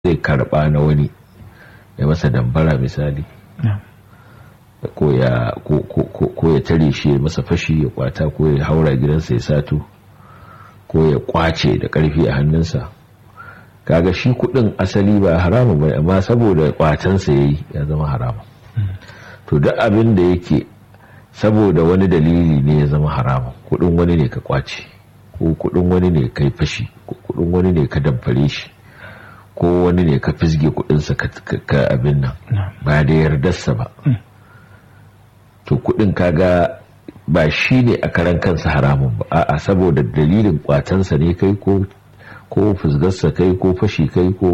zai karba na wani ya masa dambara misali ko ya ko ya tare shi ya masa fashi ya kwata ko ya haura gidansa ya sato ko ya kwace da karfi a hannunsa kaga shi kudin asali ba haramun bai amma saboda kwatansa yayi ya zama haramun to duk abin da yake saboda wani dalili ne ya zama haramun kudin wani ne ka kwace ko kudin wani ne kai fashi ko kudin wani ne ka damfare shi ko wani ne ka fisge kudinsa ka abin nan ba da yardarsa ba to kudin kaga ba shi ne a karan kansa haramun ba a'a saboda dalilin kwatansa ne kai ko ko fusgarsa kai ko fashi kai ko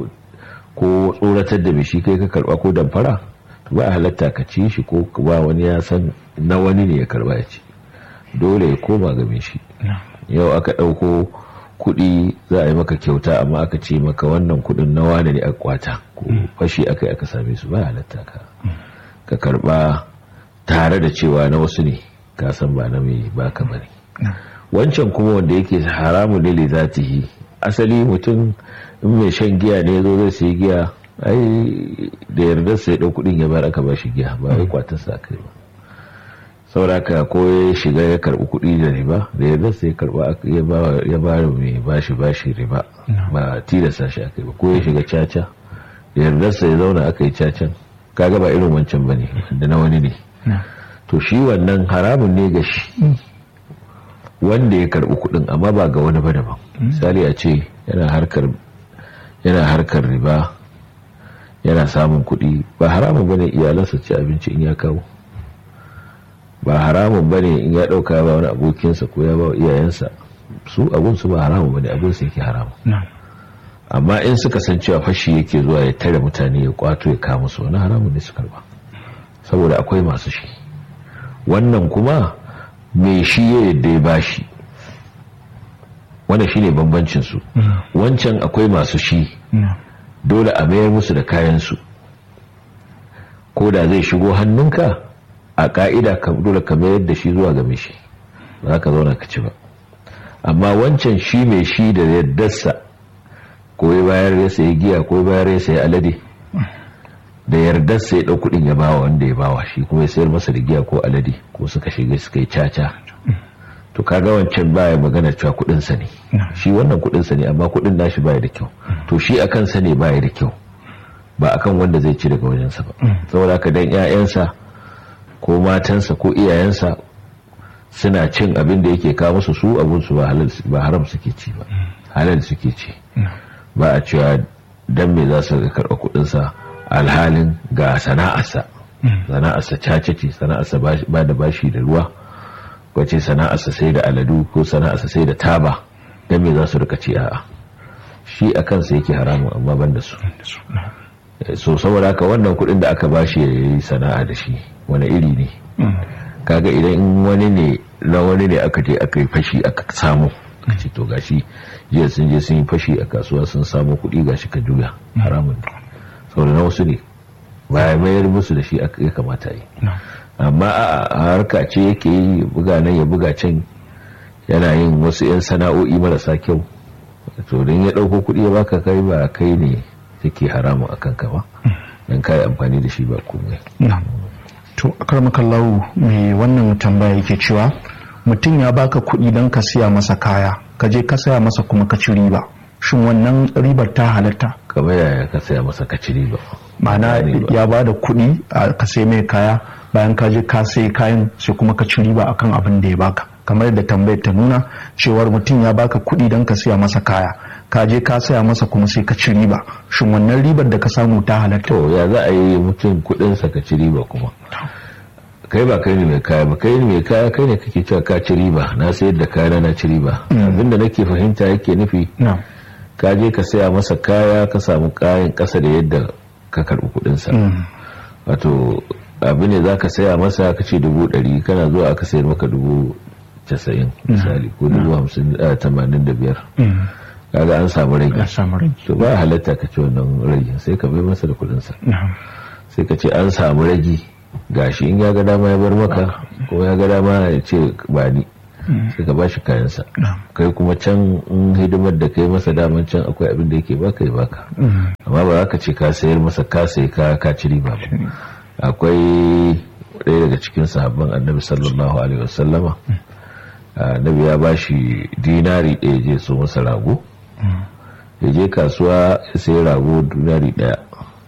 ko tsoratar da shi kai ka karba ko damfara ba halatta ka ci shi ko ba wani ya san na wani ne ya karba ya ci dole ya koma game shi yau aka ɗauko kuɗi za a yi maka kyauta amma aka ce maka wannan kuɗin na wane ne a kwata ko fashi aka yi aka same su ba halatta ka ka karba tare da cewa na wasu ne ka san ba na mai baka bane wancan kuma wanda yake haramun ne zatihi asali mutum in mai shan giya ne zo zai sai giya ai da yardar sai ɗau kuɗin ya bar aka ba shi giya ba wai kwatar sa kai ba sauraka ko ya shiga ya karɓi kuɗi da riba da yardar sai karɓa ya ba mai bashi bashi riba ba tilasta shi akai ba ko ya shiga caca da yardar sai ya zauna aka yi cacan kaga ba irin wancan bane da na wani ne to shi wannan haramun ne ga shi wanda ya karbi kudin amma ba ga wani ba daban misali a ce yana harkar yana harkar riba yana samun kudi ba haramun bane iyalansa ci abinci in ya kawo ba haramun bane in ya dauka ba wani abokinsa ko ya ba iyayensa su abun su ba haramun bane abun su yake haramun amma in suka san cewa fashi yake zuwa ya tare mutane ya kwato ya kama su wani haramun ne su karba saboda akwai masu shi wannan kuma mai shi ya yadda ya bashi wanda shi ne bambancinsu wancan akwai masu shi dole a mayar musu da kayansu ko da zai shigo hannunka a ka'ida dole ka mayar da shi zuwa ga mai shi ba ka zauna ka ci ba amma wancan shi mai shi da yaddarsa ko ya bayar ya sayi giya ko ya bayar ya sayi alade da yardar sai ɗau kuɗin ya bawa wanda ya bawa shi kuma ya sayar masa da giya ko alade ko suka shiga suka yi caca to kaga wancan baya magana cewa kuɗin sa ne shi wannan kuɗin sa ne amma kuɗin nashi baya da kyau to shi akan sa ne baya da kyau ba akan wanda zai ci daga wajensa ba saboda haka dan ƴaƴansa ko matansa ko iyayensa suna cin abin da yake kawo musu su abun su ba halal ba haram suke ci ba halal suke ci ba a cewa dan me za su karɓa kuɗin sa alhalin ga sana'arsa sana'arsa cace ce sana'arsa ba da bashi da ruwa wace sana'arsa sai da aladu ko sana'arsa sai da taba don me za su rika ce a'a shi a kansa yake haramun amma ban da su so saboda haka wannan kudin da aka bashi ya yi sana'a da shi wani iri ne kaga idan wani ne na wani ne aka je aka yi fashi aka samu ce to gashi jiya sun je sun yi fashi a kasuwa sun samu kuɗi gashi ka juya haramun ne saboda na wasu ne ba ya mayar musu da shi ya kamata yi amma a harka ce yake yi buga nan ya buga can yana yin wasu 'yan sana'o'i marasa kyau to don ya ɗauko kuɗi ya baka kai ba kai ne yake haramun akan ka ba don kayi amfani da shi ba komai to akarmakallahu mai wannan tambaya yake cewa mutum ya baka kuɗi don ka siya masa kaya ka je ka saya masa kuma ka ci riba shin wannan ribar ta halatta kamar yaya ka saya masa ka ci riba ma'ana ya ba da kuɗi ka sai mai kaya bayan ka je ka sai kayan sai kuma ka ci riba akan abin da ya baka kamar yadda tambayar ta nuna cewar mutum ya baka kuɗi don ka siya masa kaya ka je ka saya masa kuma sai ka ci riba shin wannan ribar da ka samu ta halatta to ya za a yi mutum kuɗinsa ka ci riba kuma kai ba kai ne mai kaya ba kai ne mai kaya kai ne kake cewa ka ci riba na sayar da kaya na ci riba abinda nake fahimta yake nufi ka je ka saya masa kaya ka samu kayan kasa da yadda ka karbi kudinsa wato abu ne za ka saya masa ka ce dubu ɗari kana zuwa aka sayar maka dubu casa'in misali ko dubu hamsin tamanin da biyar kaga an samu rage to ba halatta ka ce wannan rage sai ka bai masa da kudinsa sai ka ce an samu rage gashi in ya ga dama ya bar maka ko ya ga dama ya ce ba ni sai ka bashi kayansa kai kuma can in hidimar da kai masa daman can akwai abin da yake baka ya baka amma ba za ka ce ka sayar masa ka sai ka ka ci riba ba akwai ɗaya daga cikin sahabban annabi sallallahu alaihi wasallama annabi ya bashi dinari ɗaya je so masa rago ya je kasuwa ya sai rago dinari ɗaya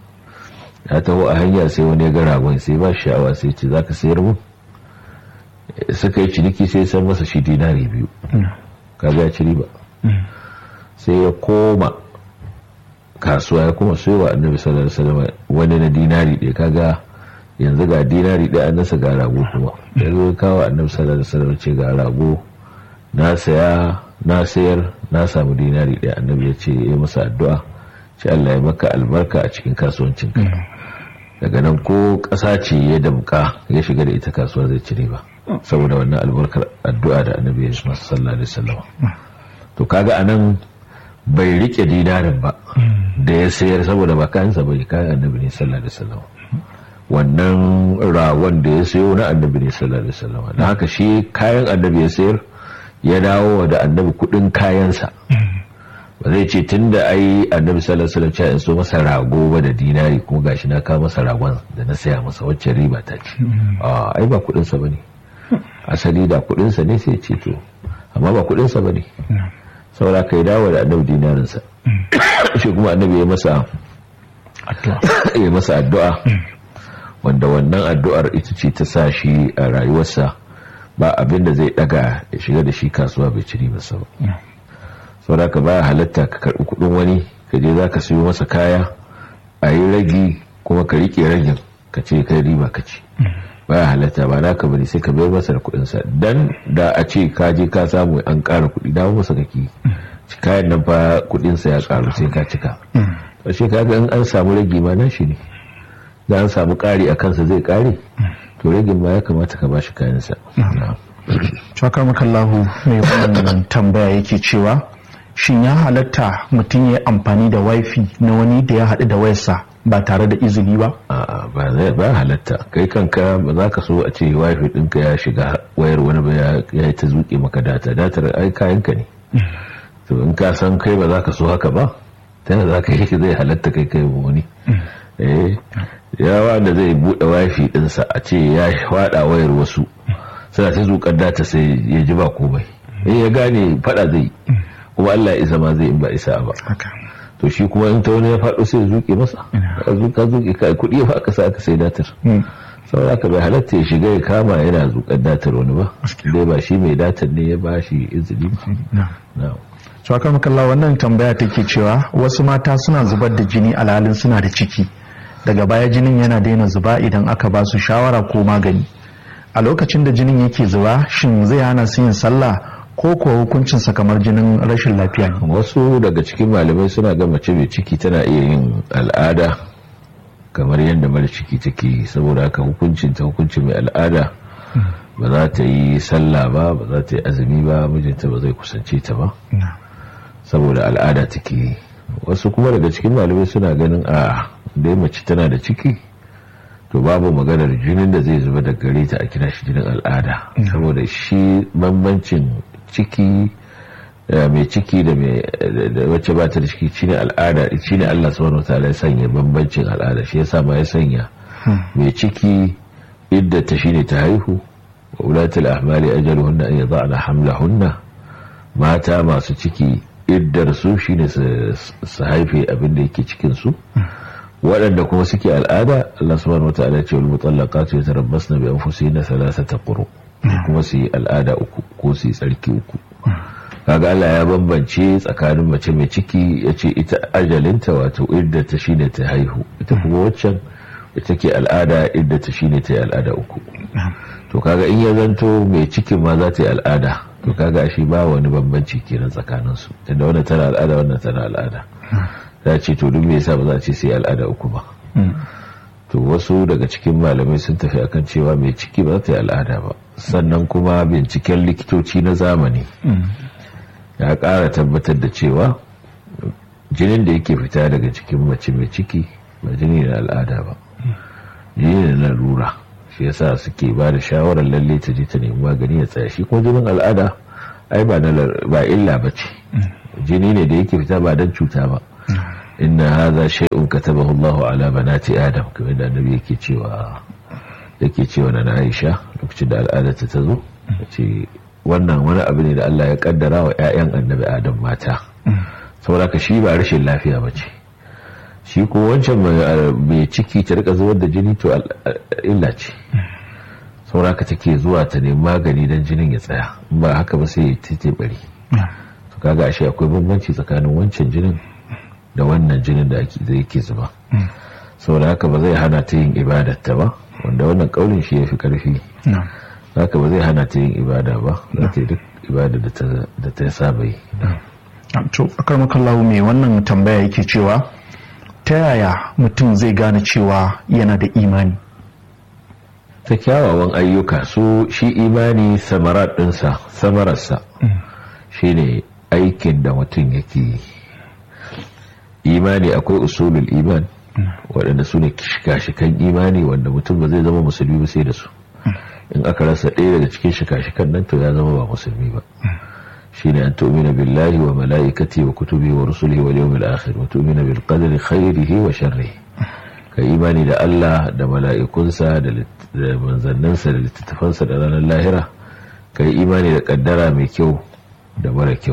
ya taho a hanya sai wani ya ga ragon sai ba sha'awa sai ce za ka sayar mu suka yi ciniki sai san masa shi dinari biyu kaga ya ci riba sai ya koma kasuwa ya kuma soyawa annabi sallallahu alaihi wasallam wani na dinari ɗaya kaga yanzu ga dinari ɗaya an nasa ga rago kuma ya zo kawo annabi sallallahu alaihi wasallam ce ga rago na saya na sayar na samu dinari ɗaya annabi ya ce ya masa addu'a ce Allah ya maka albarka a cikin kasuwancinka daga nan ko ƙasa ce ya damka ya shiga da ita kasuwa zai ci riba saboda wannan albarkar addu'a da annabi ya masa sallallahu alaihi wasallam to kaga anan bai rike dinarin ba da ya sayar saboda ba kayansa bai kayan annabi ne sallallahu alaihi wasallam wannan ragon da ya sayo na annabi ne sallallahu alaihi wasallam dan haka shi kayan annabi ya sayar ya dawo da annabi kudin kayansa ba zai ce tun da ai annabi sallallahu alaihi wasallam ya so masa rago ba da dinari kuma gashi na kawo masa ragon da na saya masa wacce riba ta ce a ai ba kudin sa bane asali da kudin sa ne sai ce to amma ba kudin sa bane saboda kai dawo da annabi dinarin sa shi kuma annabi ya masa addu'a ya masa addu'a wanda wannan addu'ar ita ce ta sa shi a rayuwarsa ba abin da zai daga ya shiga da shi kasuwa bai ci ribarsa ba saboda ka baya halatta ka karbi kudin wani ka je za ka siyo masa kaya a yi ragi kuma ka rike ragin ka ce kai riba ka ci baya halatta ba naka bane sai ka bayar masa da kudin sa dan da a ce ka je ka samu an ƙara kuɗi dawo masa kake kayan nan fa kudin sa ya karu sai ka cika to shi kaga in an samu ragi ma nan shi ne da an samu ƙari a kansa zai ƙare to ragin ma ya kamata ka bashi kayan sa Cakar makallahu mai wannan tambaya yake cewa shin ya halatta mutum ya amfani da wifi na wani da ya haɗu da wayarsa ba tare da izini ba? A'a ba zai ba halatta kai kanka ba za ka so a ce wifi ɗinka ya shiga wayar wani ba ya yi ta zuƙe maka data datar ai kayanka ne to in ka san kai ba za ka so haka ba ta yana za ka yi zai halatta kai kai wani eh yawa da zai buɗe wifi ɗinsa a ce ya faɗa wayar wasu suna ta zuƙar data sai ya ji ba komai in ya gane faɗa zai kuma Allah isa ma zai in ba isa ba to shi kuma in ta wani ya faɗo sai zuƙe masa ka zuƙa zuƙe ka kuɗi ya faɗa sa aka sai datar saboda ka bai halatta ya shiga ya kama yana zuƙar datar wani ba dai ba shi mai datar ne ya ba shi izini to aka makalla wannan tambaya take cewa wasu mata suna zubar da jini alhalin suna da ciki daga baya jinin yana daina zuba idan aka ba su shawara ko magani a lokacin da jinin yake zuba shin zai hana su yin sallah ko kuwa hukuncinsa kamar jinin rashin lafiya ne wasu daga cikin malamai suna ga mace mai ciki tana iya yin al'ada kamar yadda mara ciki take saboda haka hukuncin ta hukuncin mai al'ada ba za ta yi sallah ba ba za ta yi azumi ba mijinta ba zai kusance ta ba saboda al'ada take wasu kuma daga cikin malamai suna ganin a dai mace tana da ciki to babu maganar jinin da zai zuba da gare ta a kira shi jinin al'ada saboda shi bambancin ciki mai ciki da wacce ba ta da ciki shine al'ada shine Allah subhanahu wataala ya sanya bambancin al'ada shi yasa ma ya sanya mai ciki idda ta shine ta haihu wa ulatul ahmali ajaluhunna an yada'na hamlahunna mata masu ciki iddar su shine su haife abin da yake cikin su waɗanda kuma suke al'ada Allah subhanahu wa ta'ala ce wal mutallaqatu yatarabbasna bi anfusihinna thalathata quru kuma su yi al'ada uku ko su yi tsarki uku kaga Allah ya bambance tsakanin mace mai ciki yace ita ajalinta wato idda ta shine ta haihu ita kuma waccan ita ke al'ada idda ta shine ta yi al'ada uku to kaga in ya zanto mai cikin ma za ta yi al'ada to kaga shi ba wani bambanci kenan tsakanin su tunda wannan tana al'ada wannan tana al'ada za ce to duk me yasa ba za a ce sai al'ada uku ba to wasu daga cikin malamai sun tafi akan cewa mai ciki ba za ta yi al'ada ba sannan kuma binciken likitoci na zamani ya ƙara tabbatar da cewa jinin da yake fita daga cikin mace mai ciki ba jini na al'ada ba jini na lura shi yasa suke ba da shawarar lalle ta je ta nemi magani ya tsaya shi kuma jinin al'ada ai ba ba illa ba ce jini ne da yake fita ba don cuta ba inna hadha shay'un katabahu Allah ala banati adam kamar da annabi yake cewa yake cewa na Aisha lokacin da al'ada ta zo ce wannan wani abu ne da Allah ya kaddara wa ƴaƴan annabi Adam mata saboda ka shi ba rashin lafiya ba ce shi ko wancan mai ciki ta rika zuwar da jini to illa ce saboda ka take zuwa ta nemi magani don jinin ya tsaya in ba haka ba sai ya bari to kaga ashe akwai bambanci tsakanin wancan jinin da wannan jinin da zai ke zuba saboda haka ba zai hana ta yin ibadatta ba wanda wannan kaulin shi ya fi karfi haka ba zai hana ta yin ibada ba za ta yi duk ibada da ta saba yi to akar makallahu mai wannan tambaya yake cewa ta yaya mutum zai gane cewa yana da imani ta kyawawan ayyuka su shi imani samarar ɗinsa samararsa shine aikin da mutum yake yi imani akwai usulul iman waɗanda su ne shika-shikan imani wanda mutum ba zai zama musulmi ba sai da su in aka rasa ɗaya daga cikin shika-shikan nan to ya zama ba musulmi ba shine an tu'mina billahi wa mala'ikati wa kutubi wa rusulihi wal yawmil akhir wa tu'mina bil qadari khairihi wa sharrihi ka imani da Allah da mala'ikunsa da manzannansa da littattafansa da ranar lahira ka yi imani da kaddara mai kyau da mara kyau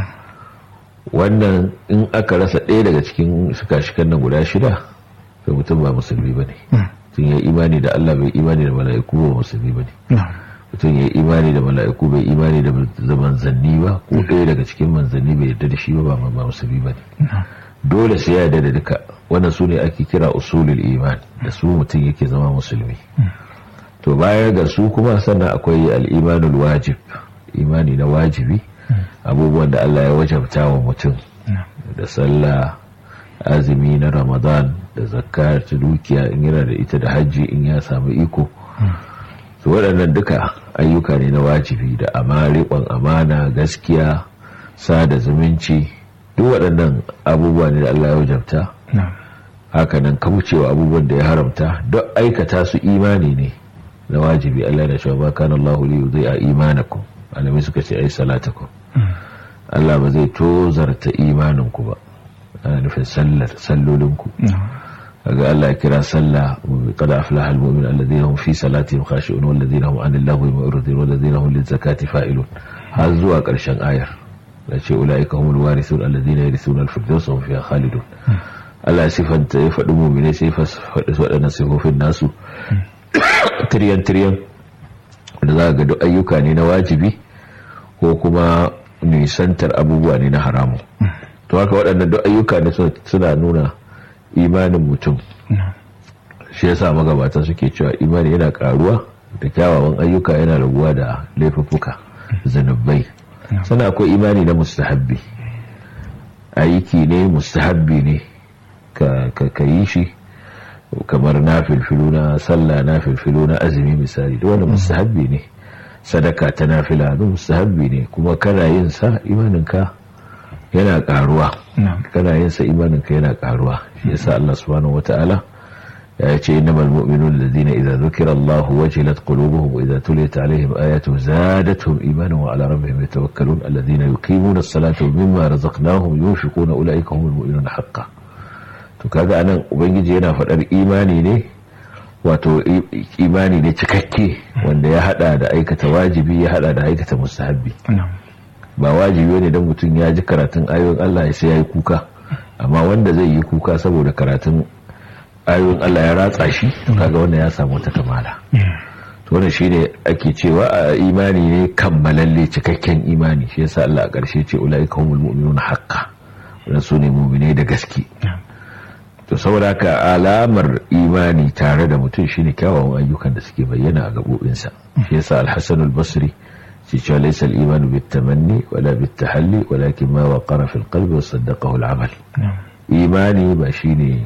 wannan in aka rasa ɗaya daga cikin shika-shikan nan guda shida to mutum ba musulmi ba ne mutum ya imani da Allah bai imani da mala'iku ba musulmi ba ne mutum ya imani da mala'iku bai imani da manzanni ba ko ɗaya daga cikin manzanni bai yarda da shi ba ba musulmi ba ne dole sai ya yarda da duka wannan su ne ake kira usulul iman da su mutum yake zama musulmi to baya ga su kuma sannan akwai al'imanul wajib imani na wajibi abubuwan da Allah ya wajabta wa mutum da sallah azumi na ramadan da zakka ta dukiya in yana da ita da hajji in ya samu iko to waɗannan duka ayyuka ne na wajibi da amariƙon amana gaskiya sada zumunci duk waɗannan abubuwa ne da Allah ya wajabta hakanan kaucewa abubuwan da ya haramta duk aikata su imani ne na wajibi Allah da cewa ba kana Allah li yudhi'a imanakum alami suka ce ai salatakum Allah ba zai tozarta imaninku ba ana nufin sallar sallolinku kaga Allah ya kira sallah qad aflaha almu'min alladhina hum fi salatihim khashi'un walladhina hum 'anil lahwi mu'ridun walladhina hum lizakati fa'ilun har zuwa karshen ayar da ce ulaika humul warithun alladhina yarithuna al-firdausa hum fiha khalidun Allah sifanta ya faɗi mu'mine sai faɗi waɗannan sifofin nasu tiryan tiryan da za ga duk ayyuka ne na wajibi ko kuma nisantar abubuwa ne na haramu to haka waɗannan duk ayyuka ne suna nuna imanin mutum shi yasa magabata suke cewa imani yana karuwa da kyawawan ayyuka yana raguwa da laifuffuka zanubai sannan akwai imani na mustahabbi aiki ne mustahabbi ne ka yi shi kamar na filfilu na sallah na filfilu na azumi misali da wani mustahabbi ne sadaka ta nafila da mustahabbi ne kuma kana yin sa imaninka yana karuwa kana yin sa imaninka yana karuwa shi yasa Allah subhanahu wataala ya ce innamal mu'minuna alladhina idza dhukira Allah wajilat qulubuhum wa idza tuliyat alaihim ayatuhu zadatuhum imanan wa ala rabbihim yatawakkalun alladhina yuqimuna as-salata wa mimma razaqnahum yunfiquna ulaika humul mu'minuna haqqan to kaga anan ubangiji yana faɗar imani ne wato imani ne cikakke wanda ya hada da aikata wajibi ya hada da aikata mustahabbi ba wajibi ne don mutum ya ji karatun ayoyin Allah sai ya yi kuka amma wanda zai yi kuka saboda karatun ayoyin Allah ya ratsa shi to kaga wannan ya samu wata kamala to wannan shine ake cewa a imani ne kammalalle cikakken imani shi yasa Allah a ƙarshe ce ulaika humul mu'minuna haqqan wannan sune mu'mine da gaske to saboda haka alamar imani tare da mutum shine kyawawan ayyukan da suke bayyana a gabobinsa shi yasa al-Hasan al-Basri shi cewa laysa al-iman bit-tamanni wala bit-tahalli walakin ma waqara fi al-qalbi wa saddaqahu al-amal imani ba shine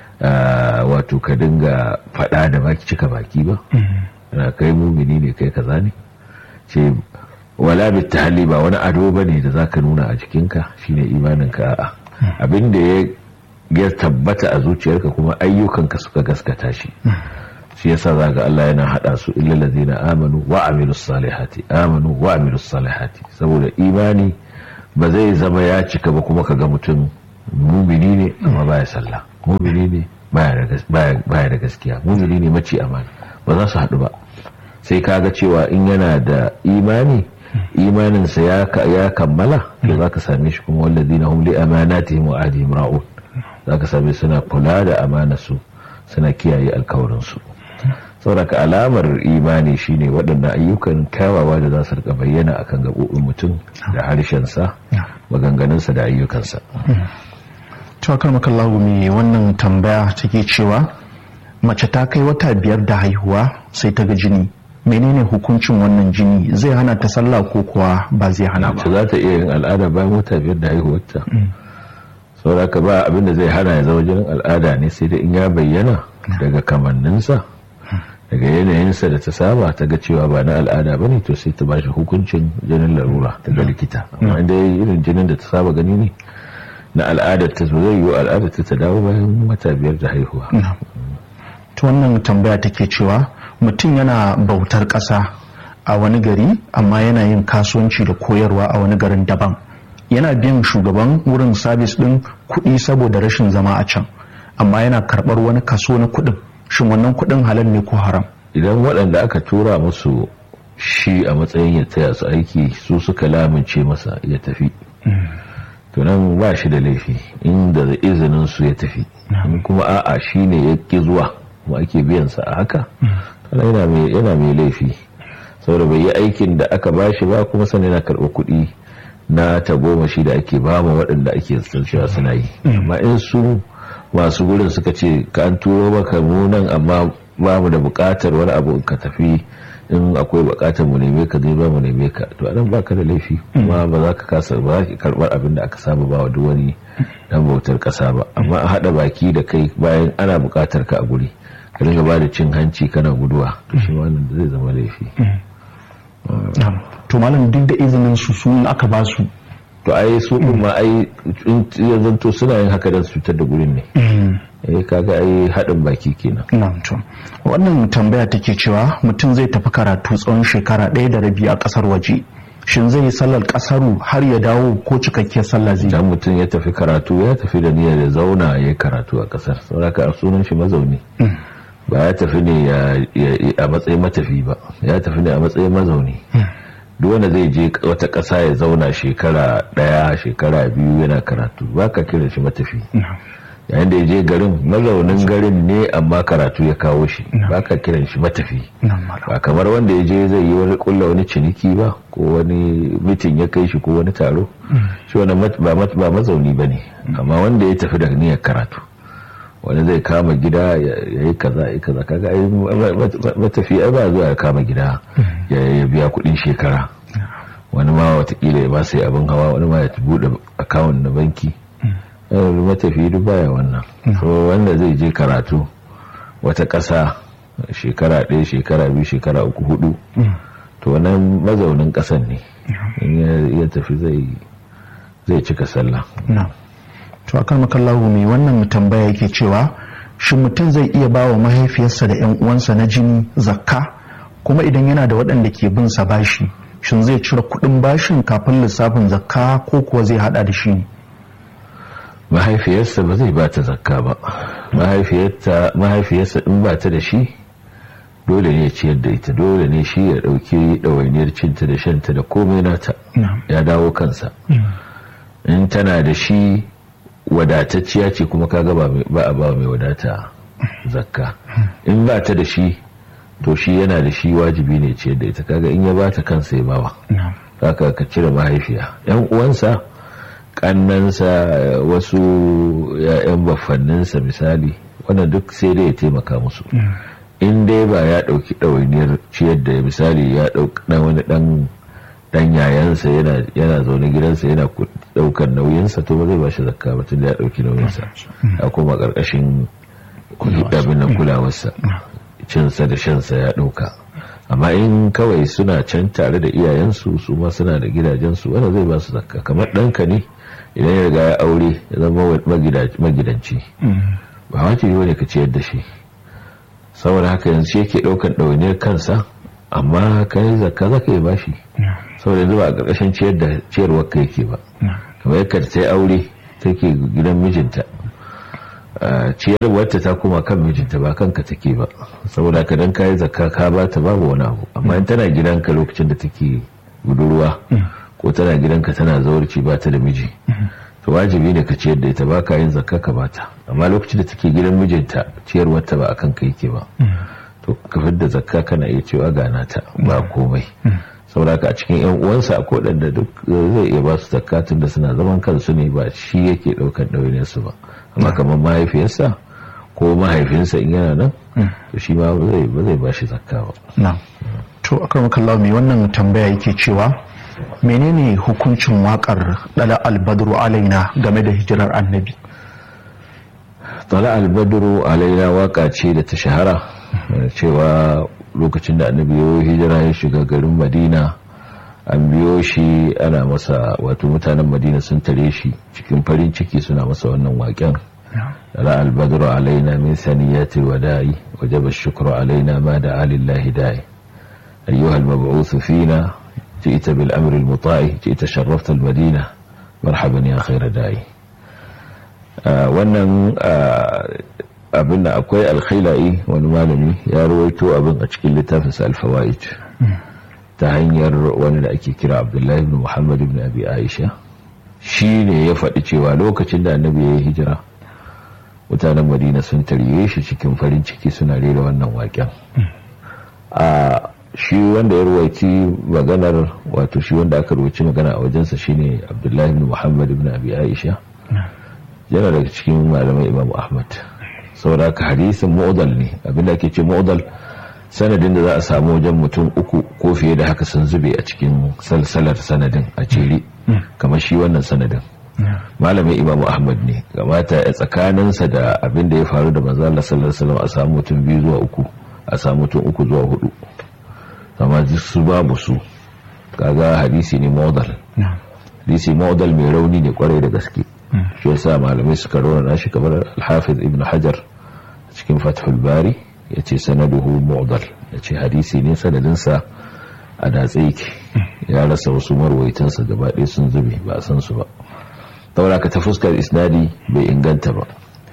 wato ka dinga fada da baki cika baki ba ana kai mumini ne kai kaza ne ce wala bit-tahalli ba wani ado bane da zaka nuna a jikinka shine imaninka a'a abinda ya ya tabbata a zuciyarka kuma ayyukanka suka gaskata shi shi yasa zaga Allah yana hada su illal ladina amanu wa amilus salihati amanu wa amilus salihati saboda imani ba zai zama ya cika ba kuma kaga mutum mumini ne amma baya sallah mumini ne baya da gaskiya mumini ne mace amana ba za su haɗu ba sai kaga cewa in yana da imani imaninsa ya kammala to za ka same shi kuma wallazina hum li amanatihim wa ahdihim ra'un za ka same suna kula da amanarsu suna kiyaye alkawarinsu sauraka alamar imani shine waɗannan ayyukan kyawawa da za su rika bayyana akan gaɓoɓin mutum da harshensa maganganunsa da ayyukansa tawakar makallahu mai wannan tambaya take cewa mace ta kai wata biyar da haihuwa sai ta ga jini menene hukuncin wannan jini zai hana ta sallah ko kuwa ba zai hana ba za ta iya yin al'ada bayan wata biyar da haihuwarta sauraka ba abinda zai hana ya zama jinin al'ada ne sai da in ya bayyana daga kamanninsa daga yanayinsa da ta saba ta ga cewa ba na al'ada ba ne to sai ta bashi hukuncin jinin larura daga likita amma inda irin jinin da ta saba gani ne na al'adar ta zai yi al'adar ta dawo bayan wata biyar da haihuwa ta wannan tambaya take cewa mutum yana bautar ƙasa a wani gari amma yana yin kasuwanci da koyarwa a wani garin daban yana biyan shugaban wurin sabis ɗin kuɗi saboda rashin zama a can amma yana karɓar wani kaso na kuɗin shin wannan kuɗin halal ne ko haram idan waɗanda aka tura musu shi a matsayin ya taya su aiki su suka lamince masa ya tafi to nan ba shi da laifi inda da izinin su ya tafi kuma a'a shi ne ya ƙi zuwa kuma ake biyansa a haka yana mai laifi saboda bai yi aikin da aka ba shi ba kuma sannan yana karɓar kuɗi na tagomashi da ake ba ma waɗanda ake cewa suna yi amma in su masu gurin suka ce ka an turo maka mu nan amma ba mu da buƙatar wani abu ka tafi in akwai buƙatar mu neme ka zai ba mu neme ka to anan baka da laifi kuma ba za ka kasa ba za ka karɓar abin da aka saba ba wa duk wani dan bautar ƙasa ba amma a haɗa baki da kai bayan ana buƙatar ka a guri ka dinga ba da cin hanci kana guduwa to shi wannan zai zama laifi to malam duk da izinin su sun aka ba su to ai su din ma ai yanzu to suna yin haka don su cutar da gurin ne eh kaga ai haɗin baki kenan na'am to wannan tambaya take cewa mutum zai tafi karatu tsawon shekara ɗaya da rabi a ƙasar waje shin zai yi sallar ƙasaru har ya dawo ko cikakkiyar sallah zai dan mutum ya tafi karatu ya tafi da niyyar ya zauna ya karatu a ƙasar saboda sunan shi mazauni ba ya tafi ne a matsayin matafi ba ya tafi ne a matsayin mazauni duk wanda zai je wata ƙasa ya zauna shekara ɗaya shekara biyu yana karatu ba ka kira shi matafi yayin da ya je garin mazaunin garin ne amma karatu ya kawo shi ba ka kiran shi matafi ba kamar wanda ya je zai yi wani kulla wani ciniki ba ko wani mitin ya kai shi ko wani taro shi wani ba mazauni ba ne amma wanda ya tafi da niyyar karatu wani zai kama gida ya yi kaza ya kaza kaga ai matafi ai ba zuwa ya kama gida ya biya kudin shekara wani ma watakila ya ba sai abin hawa wani ma ya bude akawun na banki matafi duk baya wannan so wanda zai je karatu wata ƙasa shekara ɗaya shekara biyu shekara uku hudu to wannan mazaunin ƙasan ne in ya tafi zai cika sallah to akan makallahu mai wannan tambaya yake cewa shi mutum zai iya ba wa mahaifiyarsa da yan uwansa na jini zakka kuma idan yana da waɗanda ke bin sa bashi shin zai cire kuɗin bashin kafin lissafin zakka ko kuwa zai hada da shi ne mahaifiyarsa ba zai bata zakka ba mahaifiyarsa in ba ta da shi dole ne ya ciyar da ita dole ne shi ya ɗauki ɗawainiyar cinta da shanta da komai nata ya dawo kansa in tana da shi wadatacciya ce kuma kaga ba a ba mai wadata zakka in ba ta da shi to shi yana da shi wajibi ne ciyar da ita kaga in ya ba ta kansa ya bawa haka ka cire mahaifiya yan uwansa kannansa wasu ya'yan baffanninsa misali wannan duk sai dai ya taimaka musu in dai ba ya ɗauki ɗawainiyar ciyar da misali ya ɗauki wani ɗan dan yayansa yana zaune gidansa yana daukar nauyinsa to ba zai bashi zakka ba tun da ya dauki nauyinsa a kuma karkashin abin nan kulawarsa cinsa da shansa ya dauka amma in kawai suna can tare da iyayensu su ma suna da gidajensu wanda zai ba su zakka kamar ɗanka ne idan ya riga ya aure ya zama magidanci ba wace yi wani ka ciyar da shi saboda haka yanzu shi yake ɗaukar ɗawainiyar kansa amma kai zakka zaka yi bashi saboda yanzu ba a ƙarƙashin ciyar da ciyarwar ka yake ba kamar yadda ta yi aure take gidan mijinta ciyarwarta ta koma kan mijinta ba kanka take ba saboda ka dan kayi zakka ka ba ta babu wani abu amma in tana gidanka lokacin da take budurwa ko tana gidanka tana zawarci ba ta da miji to wajibi ne ka ciyar da ita ba ka yin zakka ka ba ta amma lokacin da take gidan mijinta ciyarwarta ba akan ka yake ba to ka da zakka kana iya cewa gana ta ba komai saboda a cikin yan uwansa a kodanda duk zai iya ba su zakka tun da suna zaman kansu ne ba shi yake daukar ɗawainiyar su ba amma kamar mahaifiyarsa ko mahaifinsa in yana nan to shi ma zai ba zai ba shi zakka ba na to akar makallawa mai wannan tambaya yake cewa menene hukuncin wakar dala albadru alaina game da hijirar annabi dala albadru alaina waka ce da ta shahara cewa lokacin da annabi ya hijira ya shiga garin madina an biyo shi ana masa wato mutanen madina sun tare shi cikin farin ciki suna masa wannan waƙen ra albadru alaina min saniyati wada'i wajaba shukru alaina ma da alillahi da'i ayyuha almab'uth fina ji'ta bil amri almuta'i ji'ta sharrafta almadina marhaban ya khayra da'i wannan abin da akwai alkhaila'i wani malami ya rawaito abin a cikin littafinsa alfawa'id ta hanyar wani da ake kira abdullahi ibn muhammad ibn abi aisha shi ne ya faɗi cewa lokacin da annabi ya yi hijira mutanen madina sun tarye shi cikin farin ciki suna rera wannan waƙen a shi wanda ya ruwaici maganar wato shi wanda aka ruwaici magana a wajensa shine abdullahi ibn muhammad ibn abi aisha yana daga cikin malamai imam ahmad sauraka hadisin mu'udal ne abinda ake ce mu'udal sanadin da za a samu wajen mutum uku ko fiye da haka sun zube a cikin salsalar sanadin a cere kamar shi wannan sanadin malamin imamu ahmad ne gamata ya tsakaninsa da abin da ya faru da manzo Allah sallallahu alaihi wasallam a samu mutum biyu zuwa uku a samu mutum uku zuwa hudu amma su babu su kaga hadisi ne mu'udal hadisi mu'udal mai rauni ne kwarai da gaske shi yasa malamai suka rauna shi kamar al-hafiz ibn hajar cikin fathul bari ya ce sanaduhu mu'dal ya ce hadisi ne sanadinsa a datse yake ya rasa wasu marwaitansa gaba ɗaya sun zube ba a san su ba taura ka ta fuskar isnadi bai inganta ba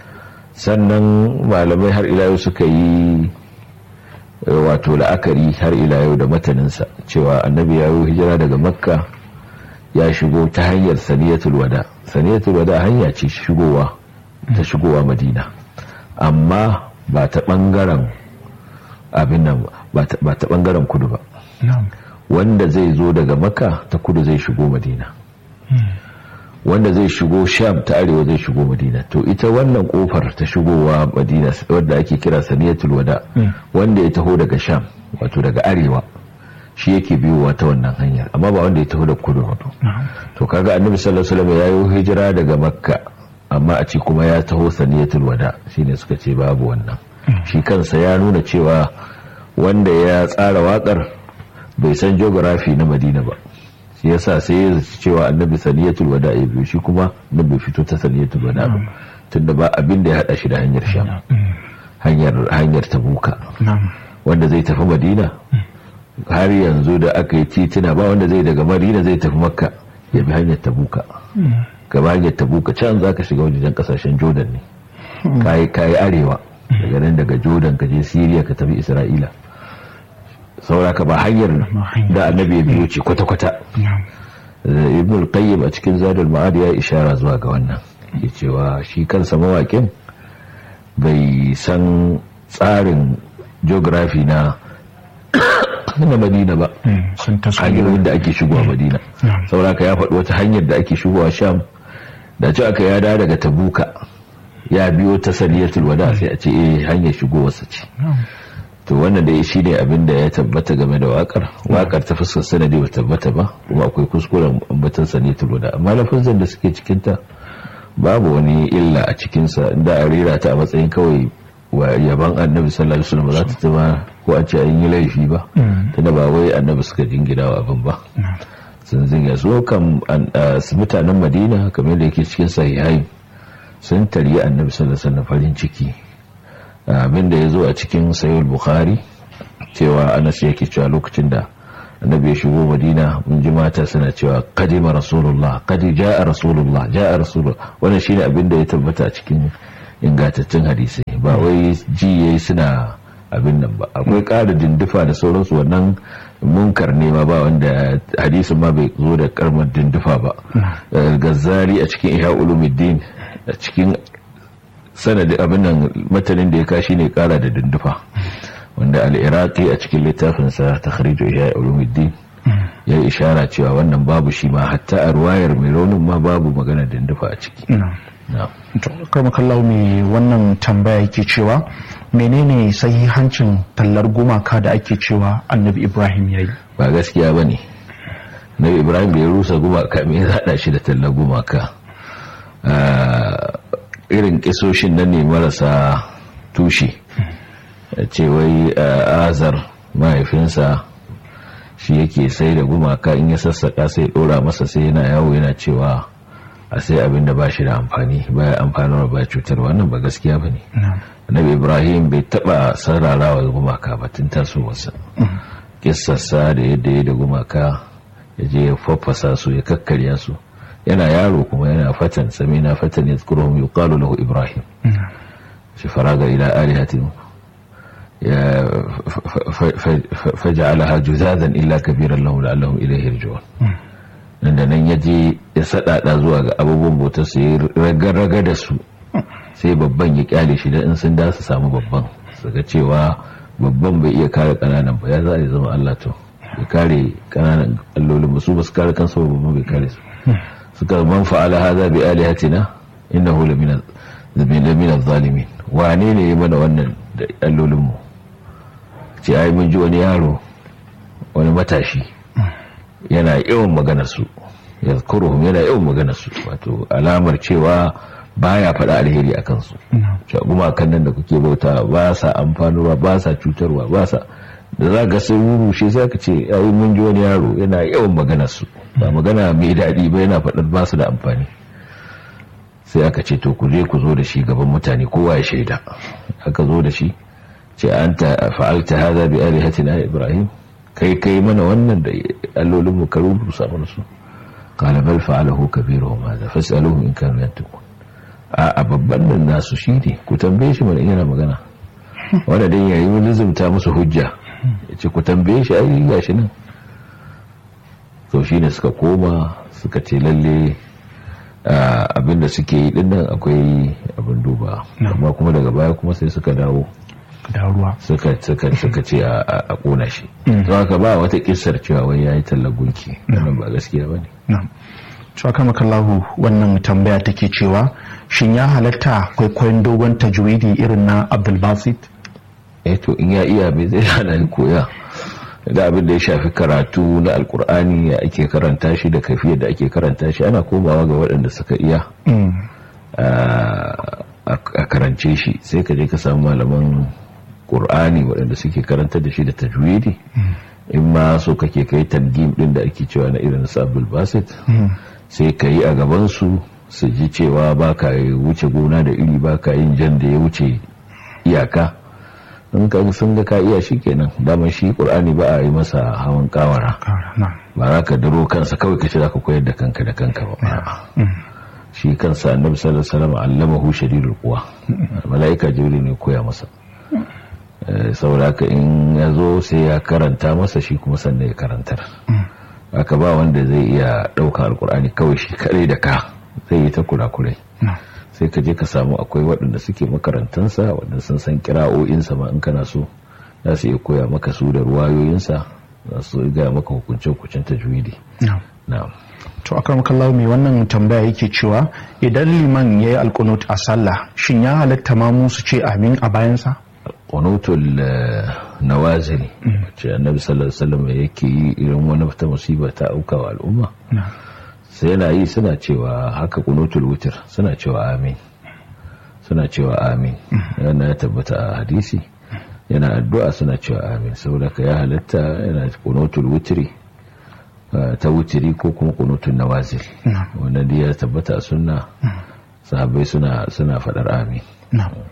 sannan malamai har ila yau suka yi wato la'akari har ila yau da mataninsa cewa annabi ya yi hijira daga makka ya shigo ta hanyar saniyatul wada saniyatul wada hanya ce shigowa ta shigowa madina amma ba ta bangaren abin nan ba ta bangaren kudu ba wanda zai zo daga maka ta kudu zai shigo madina wanda zai shigo sham ta arewa zai shigo madina to ita wannan kofar ta shigowa madina wadda ake kira saniyatul wada wanda ya taho daga sham wato daga arewa shi yake biyowa ta wannan hanyar amma ba wanda ya taho da kudu to kaga annabi sallallahu alaihi wasallam ya yi hijira daga makka amma a ce kuma ya taho saniyatul wada shine suka ce babu wannan shi kansa ya nuna cewa wanda ya tsara wakar bai san geography na madina ba shi yasa sai ya zaci cewa annabi saniyatul wada ya biyo shi kuma bai fito ta saniyatul wada ba tunda ba abin da ya hada shi da hanyar sham hanyar hanyar tabuka wanda zai tafi madina har yanzu da aka yi titina ba wanda zai daga madina zai tafi makka ya bi hanyar tabuka gaba hanyar tabuka can za ka shiga wajen kasashen jordan ne kayi kayi arewa daga nan daga jordan ka je syria ka tafi isra'ila sauraka ba hanyar da annabi ya biyo ce kwata-kwata ibn al-qayyim a cikin zadul ma'ad ya ishara zuwa ga wannan ke cewa shi kansa mawaƙin bai san tsarin geography na na madina ba hanyoyin da ake shigowa madina sauraka ya faɗi wata hanyar da ake shigowa sham da ci aka yada daga tabuka ya biyo ta saniyatul wada sai a ce eh hanyar shigowarsa ce to wannan da shi ne abin da ya tabbata game da wakar wakar ta fuskar sanadi ba tabbata ba kuma akwai kuskuren ambatan saniyatul wada amma lafazan da suke cikinta babu wani illa a cikinsa inda a rera ta a matsayin kawai wa yaban annabi sallallahu alaihi wasallam za ta zama ko a ce an yi laifi ba tunda ba wai annabi suka jingina wa abin ba sun zinga so kan mutanen madina kamar da yake cikin sahihai sun taryi annabi sallallahu alaihi wasallam farin ciki abin da ya zo a cikin sayul bukhari cewa anas yake cewa lokacin da annabi ya shigo madina mun ji mata suna cewa kadima rasulullah kadi ja'a rasulullah ja'a rasulullah wannan shine abin da ya tabbata a cikin ingantaccen hadisi ba wai ji yayi suna abin nan ba akwai ƙara dindufa da sauransu wannan munkar ne ma ba wanda hadisin ma bai zo da karmar dindufa ba gazzari a cikin ihya ulumuddin a cikin sanadin abin nan matanin da ya kashi ne ƙara da dindufa wanda al-iraqi a cikin littafinsa takhrij ihya ulumuddin ya ishara cewa wannan babu shi ma hatta a ruwayar mai raunin ma babu magana dindufa a ciki karmakallau mai wannan tambaya yake cewa menene sahihancin tallar gumaka da ake cewa annabi ibrahim ya yi ba gaskiya ba ne annabi ibrahim da ya rusa gumaka mai zaɗa shi da tallar gumaka irin kisoshin nan ne marasa tushe ce wai azar mahaifinsa shi yake sai da gumaka in ya sassaka sai ɗora masa sai yana yawo yana cewa a sai abin da ba shi da amfani baya amfanarwa ba cutar wannan ba gaskiya ba ne annabi ibrahim bai taba sararawa gumaka ba tun tasowarsa kissarsa da yadda ya da gumaka ya je ya faffasa su ya kakkarya su yana yaro kuma yana fatan sami na fatan ya tsukuruhun yi kalu lahu ibrahim shi faraga ila alihatin ya faja'alaha juzazan illa kabiran lahu la'allahum ilayhi yarji'un nan da nan ya je ya sadada zuwa ga abubuwan bautar su ya raga da su sai babban ya kyale shi da in sun da su samu babban su ga cewa babban bai iya kare kananan ba ya za a zama Allah to ya kare kananan allolin ba su ba su kare kansu ba babban bai kare su suka man fa'ala hadha bi alihatina innahu lamina lamina zalimin wane ne ya mana wannan da allolin mu ce ai mun ji wani yaro wani matashi yana yawan maganar su ya yana yawan maganar su wato alamar cewa baya faɗa alheri a kansu gumakan nan da kuke bauta ba sa amfanarwa ba sa cutarwa ba sa da za ga sun rushe sai ka ce yayi mun ji wani yaro yana yawan maganar su ba magana mai daɗi ba yana faɗar ba su da amfani sai aka ce to ku je ku zo da shi gaban mutane kowa ya shaida aka zo da shi ce anta fa'alta hadha bi alihatina ibrahim kai kai mana wannan da allolin mu ka rubuta mana su qala bal fa'alahu kabiruhum hadha fas'aluhum in kanu yantiqun a babban nan nasu shine ku tambaye shi mana yana magana wanda dai yayi mun lizumta musu hujja yace ku tambaye shi ai gashi nan to shine suka koma suka ce lalle abinda suke yi dinnan akwai abin duba amma kuma daga baya kuma sai suka dawo da ruwa suka suka suka ce a kona shi don haka ba wata kissar cewa wai yayi tallar gunki wannan ba gaskiya bane na'am cewa kama kallahu wannan tambaya take cewa shin ya halatta kwaikwayon dogon tajwidi irin na abdulbasit eh to in ya iya bai zai hana koya da abin da ya shafi karatu na alkur'ani ya ake karanta shi da kafiyar da ake karanta shi ana komawa ga waɗanda suka iya a karance shi sai ka je ka samu malaman ƙur'ani waɗanda suke karanta da shi da tajwidi in ma so kake kai tangim ɗin da ake cewa na irin su abdul basit sai ka yi a gabansu su ji cewa ba ka wuce gona da iri ba ka yin jan da ya wuce iyaka in ka sun ga ka iya shi kenan daman shi ƙur'ani ba a yi masa hawan kawara ba za ka daro kansa kawai ka ce za ka koyar da kanka da kanka ba shi kansa annabi sallallahu alaihi wasallam allamahu shadidul quwa malaika jibril ne koya masa saboda haka in ya zo sai ya karanta masa shi kuma sannan ya karantar aka ba wanda zai iya ɗaukan alkur'ani kawai shi kare da ka zai yi ta kurakurai sai ka je ka samu akwai waɗanda suke makarantansa waɗanda sun san kira'o'insa ma in kana so za su iya koya maka su da ruwayoyinsa za su gaya maka hukunce-hukuncen tajwidi na'am to akan kallawa mai wannan tambaya yake cewa idan liman ya yi alkunut a sallah shin ya halatta ma musu ce amin a bayansa qunutul nawazil wacce annabi sallallahu alaihi wasallam yake yi irin wani ta musiba ta auka wa al'umma sai yana yi suna cewa haka qunutul witr suna cewa amin suna cewa amin yana ya tabbata a hadisi yana addu'a suna cewa amin saboda ka ya halatta yana qunutul witri ta wutiri ko kuma qunutul nawazil wannan ya tabbata a sunna sahabbai suna suna fadar amin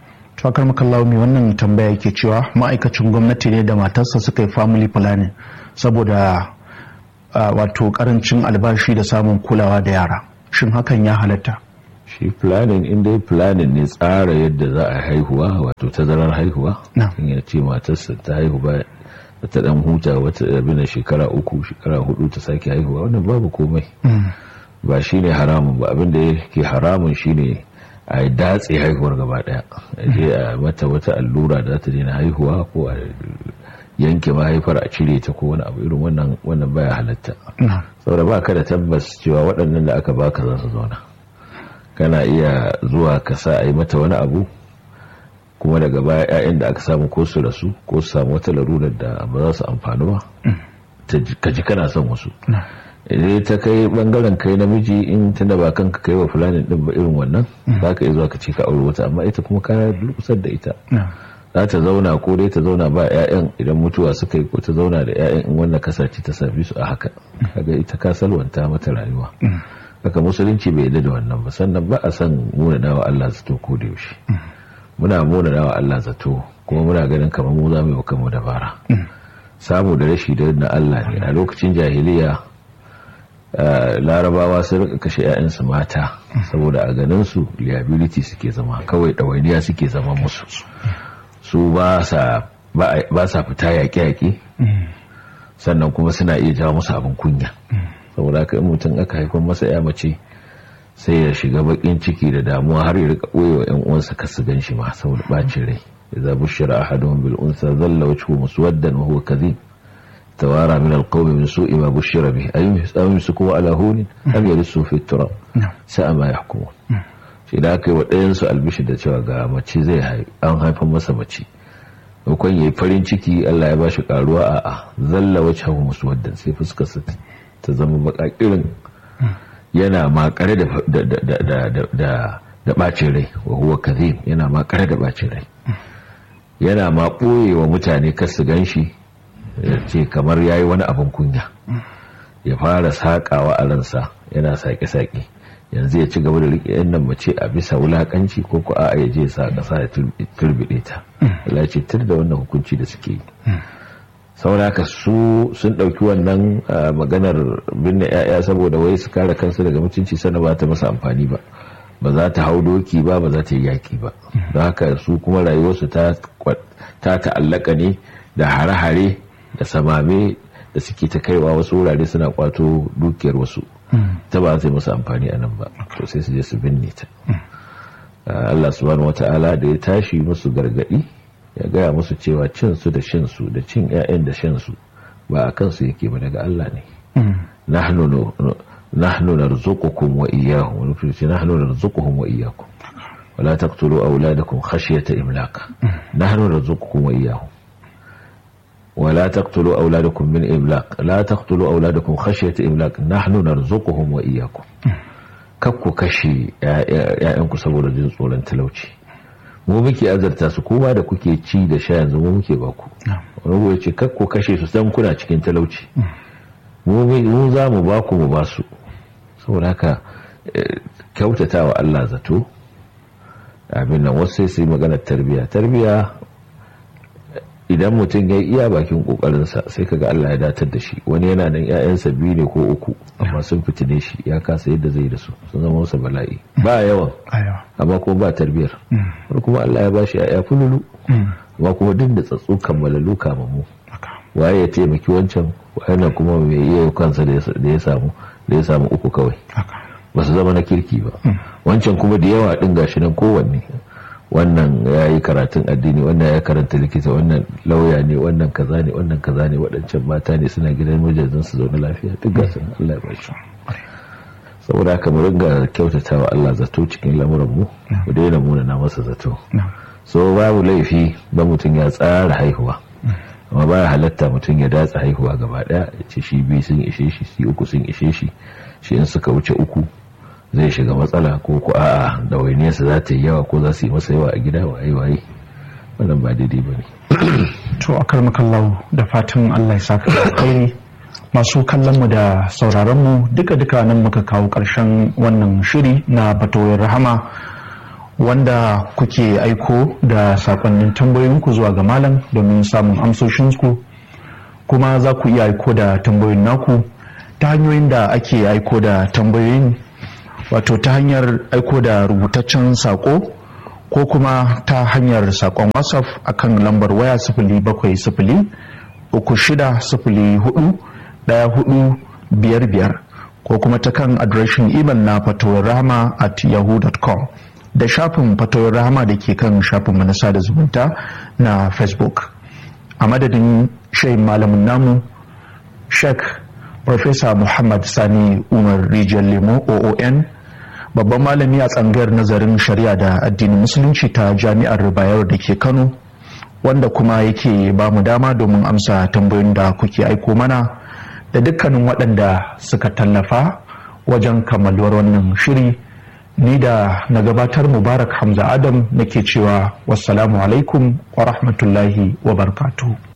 fakar makallawa mai wannan tambaya yake cewa ma'aikacin gwamnati ne da matarsa suka yi family planning saboda wato karancin albashi da samun kulawa da yara shin hakan ya halatta shi planning in dai planning ne tsara yadda za a haihuwa wato tazarar haihuwa in ya ce matarsa ta haihu ba ta dan huta wata abin shekara uku shekara hudu ta sake haihuwa wannan babu komai ba shine haramun ba abin da yake haramun shine a datse haihuwar gaba daya je a mata wata allura da ta daina haihuwa ko a yanke mahaifar a cire ta ko wani abu irin wannan wannan baya halatta saboda ba ka da tabbas cewa waɗannan da aka baka za su zauna kana iya zuwa ka sa a yi mata wani abu kuma daga baya 'ya'yan da aka samu ko su rasu ko su samu wata larurar da ba za su amfani ba ka ji kana son wasu idan ta kai bangaren kai namiji in tunda ba kanka kai wa fulani din ba irin wannan za ka iya zuwa ka ce ka aure wata amma ita kuma ka durkusar da ita za ta zauna ko dai ta zauna ba 'ya'yan idan mutuwa suka yi ko ta zauna da 'ya'yan in wannan kasace ta sami su a haka kaga ita ka salwanta mata rayuwa haka musulunci bai yarda da wannan ba sannan ba a san munana wa Allah zato ko da yaushe muna munana wa Allah zato kuma muna ganin kamar mu za mu yi wa kanmu dabara samu da rashi da na Allah ne a lokacin jahiliya larabawa sun rika kashe 'ya'yansu mata saboda a ganin su liability suke zama kawai ɗawainiya suke zama musu su ba sa fita yaƙe-yaƙe sannan kuma suna iya jawo musu abin kunya saboda haka in mutum aka haifar masa ya mace sai ya shiga bakin ciki da damuwa har ya rika ɓoye wa 'yan uwansa kasu gan shi ma saboda ɓacin rai idza bushira ahaduhum bil unsa dhalla wajhuhu muswaddan wa huwa kadhib توارى من القوم من سوء ما بشر به أيمسكوا على هون أم يرسوا في التراب ساء ما يحكمون shi da aka yi wa ɗayansu albishi da cewa ga mace zai an haifan masa mace maimakon ya yi farin ciki Allah ya ba shi ƙaruwa a a zalla wacce hau musu wadda sai fuskarsa ta zama baƙaƙirin yana makare da ɓacin rai wa huwa kazim yana makare da ɓacin rai yana ma ɓoye wa mutane kasu gan shi ce kamar ya yi wani abin kunya ya fara saƙawa a ransa yana saƙe-saƙe yanzu ya ci gaba da riƙe yan nan mace a bisa wulaƙanci ko ko a ya je sa ƙasa ya turbiɗe ta Allah ce tur da wannan hukunci da suke yi saboda su sun ɗauki wannan maganar binne 'ya'ya saboda wai su kare kansu daga mutunci sana ba ta masa amfani ba ba za ta hau doki ba ba za ta yi yaƙi ba don haka su kuma rayuwarsu ta ta'allaka ne da hare-hare da samame da suke ta kaiwa wasu wurare suna kwato dukiyar wasu ta ba zai musu amfani a nan ba to sai su je su binne ta Allah subhanahu wata'ala da ya tashi musu gargadi ya gaya musu cewa cin su da shin su da cin ƴaƴan da shan su ba a kansu yake ba daga Allah ne nahnu nahnu narzuqukum wa iyyahum wa nufi nahnu narzuquhum wa iyyakum ولا تقتلوا أولادكم خشية إملاق نحن نرزقكم وإياهم ولا تقتلوا أولادكم من إملاق لا تقتلوا أولادكم خشية إملاق نحن نرزقهم وإياكم kakku kashe ‘ya'yanku saboda jin tsoron talauci mu muke azarta su kuma da kuke ci da sha yanzu mu muke baku wani ya ce kakku kashe su san kuna cikin talauci mu za mu baku mu basu saboda haka kyautata wa Allah zato abin nan wasu sai su yi maganar tarbiya tarbiya idan mutum ya iya bakin kokarinsa sai kaga Allah ya datar da shi wani yana nan ƴaƴansa biyu ne ko uku amma sun fitine shi ya kasa yadda zai da su sun zama masa bala'i ba yawan amma kuma ba tarbiyar wani kuma Allah ya bashi ƴaƴa fululu amma kuma duk da tsatsu kammalalu kamamu waye ya taimaki wancan wannan kuma mai iya kansa da ya samu da ya samu uku kawai ba su zama na kirki ba wancan kuma da yawa din gashi nan kowanne wannan ya yi karatun addini wannan ya karanta likita wannan lauya ne wannan kaza ne wannan kaza ne waɗancan mata ne suna gidan mijajin su zaune lafiya duk gasu Allah ya ba shi saboda haka mu ringa kyautata wa Allah zato cikin lamuran mu mu daina muna na masa zato so babu laifi ba mutum ya tsara haihuwa amma baya halatta mutum ya datsa haihuwa gaba daya ya ce shi biyu sun ishe shi shi uku sun ishe shi shi in suka wuce uku zai shiga matsala ko ku a'a ɗawainiyarsa za ta yi yawa ko za su yi masa yawa a gida waye waye wannan ba daidai ba ne to a karmakallahu da fatan allah ya saka alkhairi masu kallon mu da sauraron mu duka duka nan muka kawo ƙarshen wannan shiri na fatoyin rahama wanda kuke aiko da sakonnin tambayoyinku zuwa ga malam domin samun amsoshinku kuma za ku iya aiko da tambayoyin naku ta hanyoyin da ake aiko da tambayoyin wato ta hanyar aiko da rubutaccen sako ko kuma ta hanyar sakon whatsapp akan lambar waya sifili bakwai sifili uku shida sifili hudu daya hudu biyar biyar ko kuma ta kan adireshin imel na fatowar rahama at yahoo.com da shafin fatowar rahama da ke kan shafin na sada zumunta na facebook a madadin shayin malamin namu sheikh Profesa Muhammad Sani Umar Rijiyar Lemo OON babban malami a tsangayar nazarin shari'a da addinin musulunci ta jami'ar Bayero da ke Kano wanda kuma yake ba mu dama domin amsa tambayoyin da kuke aiko mana da dukkanin waɗanda suka tallafa wajen kammaluwar wannan shiri ni da na gabatar mubarak hamza adam nake cewa wassalamu alaikum wa rahmatullahi wa barkatu.